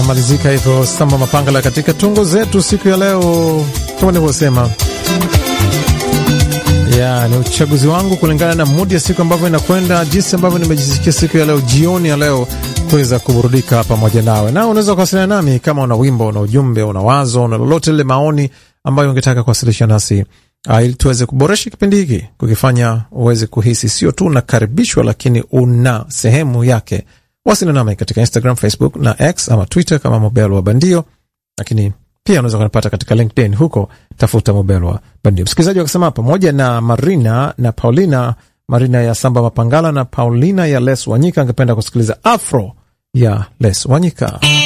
inamalizika hivyo Samba Mapangala katika tungo zetu siku ya leo, kama nilivyosema ya ni uchaguzi wangu kulingana na mudi ya siku ambavyo inakwenda, jinsi ambavyo nimejisikia siku ya leo, jioni ya leo, kuweza kuburudika pamoja nawe. Na unaweza kuwasiliana nami kama una wimbo, una ujumbe, una wazo, una lolote lile maoni ambayo ungetaka kuwasilisha nasi uh, ili tuweze kuboresha kipindi hiki, kukifanya uweze kuhisi sio tu unakaribishwa, lakini una sehemu yake. Wasiliana nami katika Instagram, Facebook na X ama Twitter kama Mobelo wa Bandio, lakini pia unaweza kunipata katika LinkedIn, huko tafuta Mobelo wa Bandio. Msikilizaji wakasema pamoja na Marina na Paulina, Marina ya Samba Mapangala na Paulina ya Les Wanyika, angependa kusikiliza afro ya Les Wanyika.